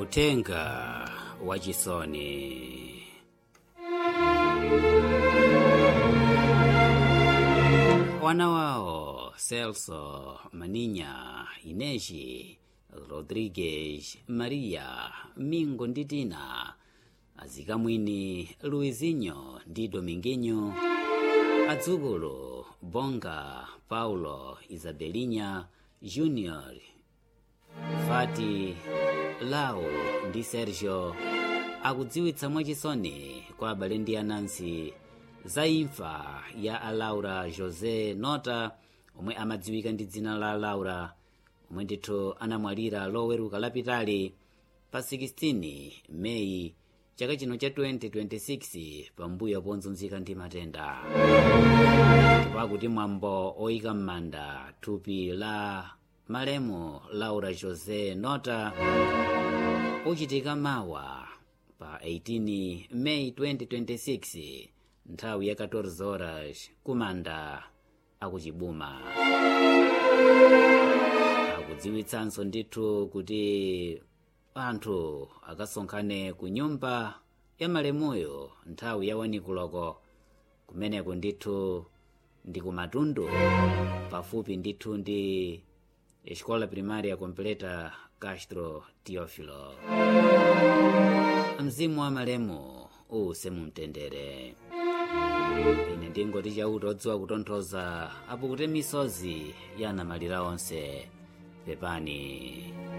utenga wachisoni wana wawo celso maninya ineji rodriguez maria mingo ndi tina azikamwini luizinho ndi dominguinho adzukulu bonga paulo isabelinha junior fati lau ndi sergio akudziwitsa mwachisoni kwa abale ndi anansi za imfa ya alaura josé nota omwe amadziwika ndi dzina la laura omwe ndithu anamwalira loweruka lapitali pa 16 meyi chaka chino cha 2026 pambuyo ponzunzika ndi matenda pakuti mwambo oyika m'manda thupi la malemu laura josé nota uchitika mawa pa 18 meyi 2026 nthawi ya 14 horas kumanda akuchibuma akudziwitsanso ndithu kuti anthu akasonkhane ku nyumba ya malemuyo nthawi ya wanikuloko kumeneko ndithu ndi kumatundu pafupi ndithu ndi escola primaria completa castro teofilo mzimu wa malemu uuse mumtendere ine ndingoti chauta odziwa kutonthoza apukute misozi ya anamalira onse pepani